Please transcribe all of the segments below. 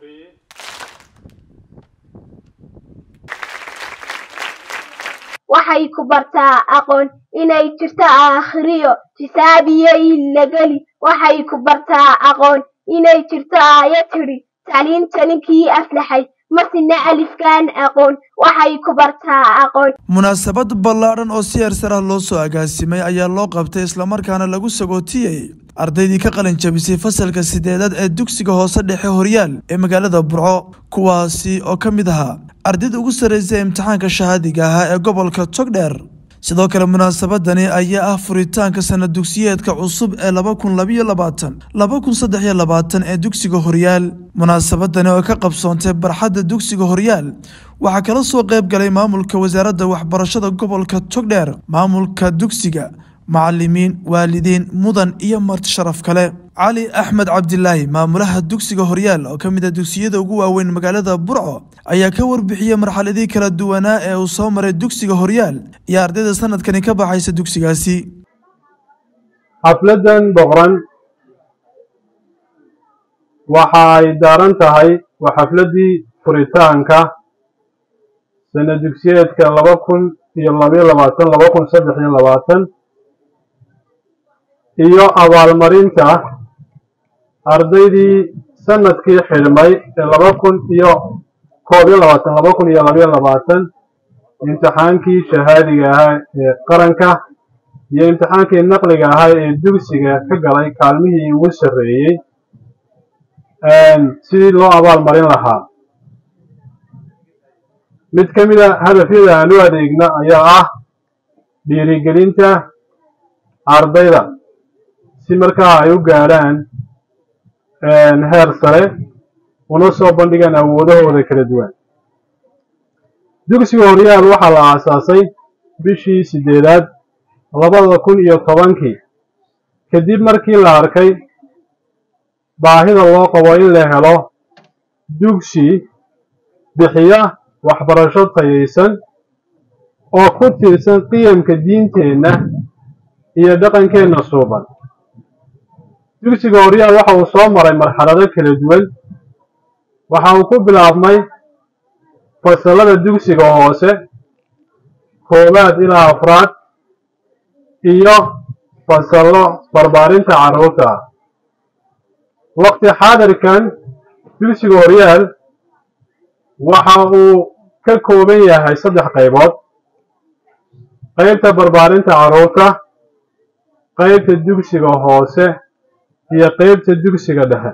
waxay ku bartaa aqoon inay jirto aakhiriyo tisaabiyo illageli waxay ku bartaa aqoon inay jirto aaya tidhi taliinta ninkii aflaxay masina alifkaan aqoon waxay ku bartaa aqoon munaasabad ballaadhan oo si heersar ah loo soo agaasimay ayaa loo qabtay islamarkaana lagu sagootiyey ardaydii ka qalin jabisay fasalka sideedaad ee dugsiga hoose dhexe horyaal ee magaalada burco kuwaasi oo ka mid ahaa ardayda ugu sarreysay imtixaanka shahaadiga ahaa ee gobolka togdheer sidoo kale munaasabadani ayaa ah furitaanka sana dugsiyeedka cusub ee laba kun labayo labaatan laba kun saddex iyo labaatan ee dugsiga horyaal munaasabadani oo ka qabsoontay barxadda dugsiga horyaal waxaa kala soo qayb galay maamulka wasaaradda waxbarashada gobolka togdheer maamulka dugsiga macalimiin waalidiin mudan iyo marti sharaf kale cali axmed cabdilaahi maamulaha dugsiga horyaal oo ka mid a dugsiyada ugu waaweyn magaalada burco ayaa ka warbixiyey marxaladii kala duwanaa ee uu soo maray dugsiga horyaal iyo ardayda sanadkani ka baxaysa dugsigaasi xafladan boqran waxa ay daaran tahay waa xafladii furitaanka sana dugsiyeedka laba kun iyo labayo labaatan laba kun saddex iyo labaatan iyo abaalmarinta ardaydii sanadkii xidhmay ee laba kun iyo koob iyo labaatan laba kun iyo labayo labaatan imtixaankii shahaadiga ahaa ee qaranka iyo imtixaankii naqliga ahaa ee dugsiga ka galay kaalmihii ugu sarreeyey sidii loo abaalmarin lahaa mid ka mid a hadafyada aan u adeegna ayaa ah dhiirigelinta ardayda si markaa ay u gaadhaan heer sare una soo bandhigaan awoodahooda kala duwan dugsiga horyaal waxaa la aasaasay bishii siddeedaad labada kun iyo tobankii kadib markii la arkay baahida loo qabo in la helo dugsi bixiya waxbarasho tayaysan oo ku tiirsan qiyamka diinteenna iyo dhaqankeenna suuban dugsiga horyaal waxa uu soo maray marxalado kala duwan waxa uu ku bilaabmay fasallada dugsiga hoose koowaad ilaa afraad iyo fasallo barbaarinta carruurta ah waqti xaadirkan dugsiga horyaal waxa uu ka kooban yahay saddex qaybood qaybta barbaarinta carruurta qaybta dugsiga hoose iyo qaybta dugsiga dhexe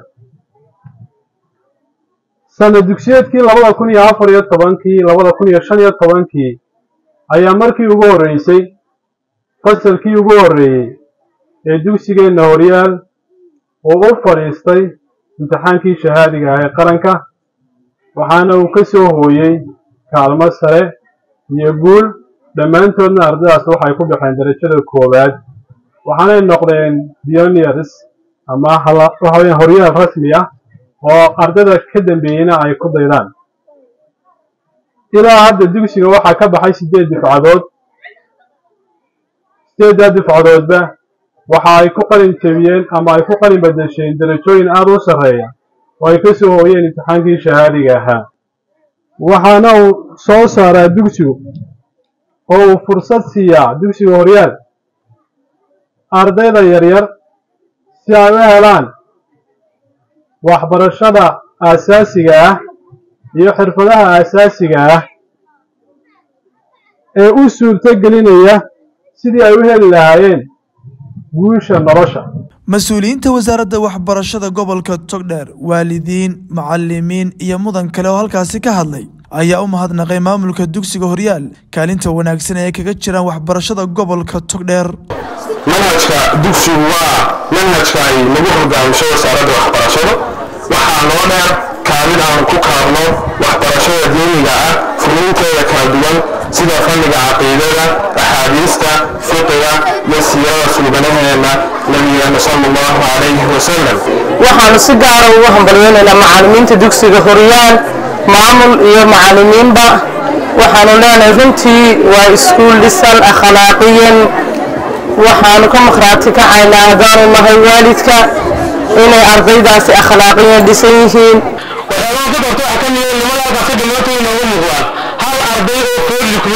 sana dugsiyeedkii labada kun iyo afar iyo tobankii labada kun iyo shan iyo tobankii ayaa markii ugu horreysay fasalkii ugu horreeyey ee dugsigeenna horyaal uu u fadhiistay imtixaankii shahaadiga ah ee qaranka waxaana uu ka soo hooyey kaalmo sare iyo guul dhammaantoodna ardaydaas waxay ku baxeen darajada koowaad waxaanay noqdeen pioners ama waxaweyaan horyaal rasmi ah oo ardayda ka dambeeyeyna ay ku daydaan ilaa hadda dugsiga waxaa ka baxay siddeed dufcadood siddeeddaa dufcadoodba waxa ay ku qalin jebiyeen ama ay ku qalin badasheen darajooyin aada u sarreeya oo ay ka soo hooyeen imtixaankii shahaadiga ahaa waxaana uu soo saaraa dugsigu oo uu fursad siiyaa dugsiga horyaal ardayda yaryar si ay u helaan waxbarashada aasaasiga ah iyo xirfadaha aasaasiga ah ee u suurto gelinaya sidii ay u heli lahaayeen guusha nolosha mas-uuliyiinta wasaaradda waxbarashada gobolka togdheer waalidiin macalimiin iyo mudan kale oo halkaasi ka hadlay ayaa u mahadnaqay maamulka dugsiga horyaal kaalinta wanaagsan ee kaga jiraan waxbarashada gobolka togdheer manhajka dugsigu waa manhajka ay lagu hogaamisho wasaaradda waxbarashada waxaa noo dheer kaalin aan ku kaabno waxbarashada diiniga ah fuliinteeda kala duwan sida fanniga caqiidada axaadiista fiqiga iyo siirada suubanaheena nabigeena sala allahu calayhi wasalam waxaanu si gaara ugu hambalyeynaynaa macallimiinta dugsiga horyaal maamul iyo macallimiinba waxaanu leenahay runtii waa iskuul dhisan akhlaaqiyan waxaanu ka maqhraati kacaynaa haddaanu nahay waalidka inay ardaydaasi akhlaaqiyan dhisan yihiin waxyaaba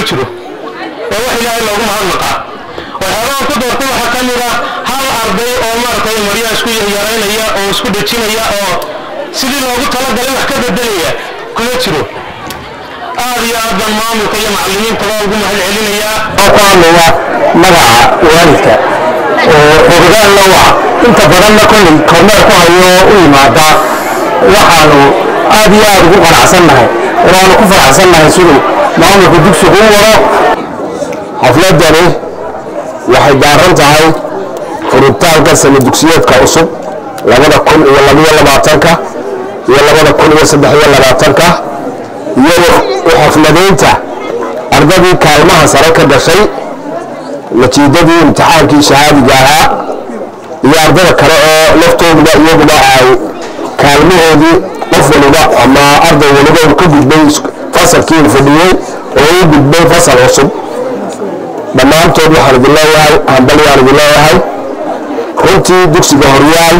kuma jiro waa wax ilaahay loogu mahadnaqaa waxyaabahan ku doortay waxaa ka mid ah hal arday oo maaragtay maryaha isku yaraynaya oo isku dhejinaya oo sidii loogu talagalay wax ka bedelaya kuma jiro aad iyo aad baan maamulka iyo macallimiintaba ugu mahad celinayaa oo ku hadlaya magaca waalidka oo xogogaalna waa inta badanna kolley kormeer ku hayo u yimaada waxaanu aad iyo aad ugu qanacsannahay waanu ku faraxsannahay siduu maamulka dugsigu u wado xafladani waxay daaran tahay furitaanka sana dugsiyeedka cusub labada kun iyo labiyo labaatanka iyo labada kun iyo saddex iyo labaatanka iyo u xafladaynta ardadii kaalmaha sare ka dhashay natiijadii imtixaankii shahaadiga ahaa iyo ardada kale oo laftooduba iyaguba ay kaalmahoodii qof waliba ama arday waliba uu ka gudbay fasalkii uu fadhiyey oo uu gudbay fasal cusub dhammaantood waxaan idin leeyahay hambali waan idin leeyahay runtii dugsiga horyaal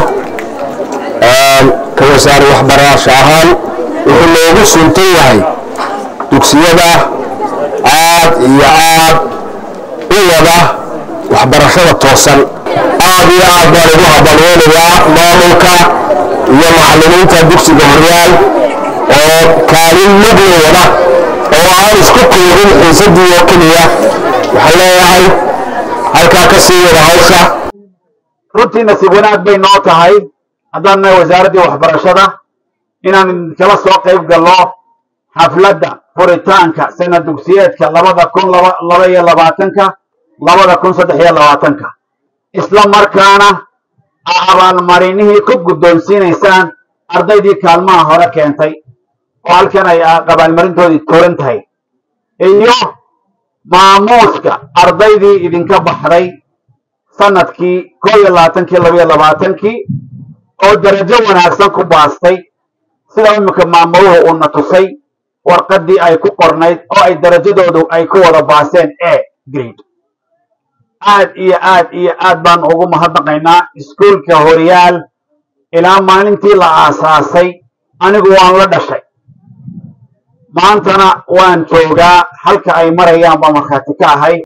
ka wasaare waxbarasho ahaan wuxuu loogu suntan yahay dugsiyada aad iyo aad u wada waxbarashada toosan aad iyo aad baan ugu habalweynayaa maamulka iyo macallimiinta dugsiga horyaal oo kaalin mugla wada oo aan isku koobin xiisadii oo keliya waxaan leeyahay halkaa ka sii wada hawsha runtii nasiib wanaag bay noo tahay haddaan nahay wasaaraddii waxbarashada inaan kala soo qayb galno xafladda furitaanka sana dugsiyeedka labada kun laba laba iyo labaatanka labada kun saddex iyo labaatanka isla markaana abaalmarinihii ku guddoonsiinaysaan ardaydii kaalmaha hore keentay oo halkan ay abaalmarintoodii tuuran tahay iyo maamuuska ardaydii idinka baxday sanadkii koo iyo labaatankii laba iyo labaatankii oo darajo wanaagsan ku baastay sida imika maamuluhu uuna tusay warqaddii ay ku qornayd oo ay darajadoodu ay ku wada baaseen e grade aad iyo aad iyo aad baan ugu mahadnaqaynaa iskuulka horyaal ilaa maalintii la aasaasay anigu waan la dhashay maantana waan joogaa halka ay marayaan baa markhaati ka ahay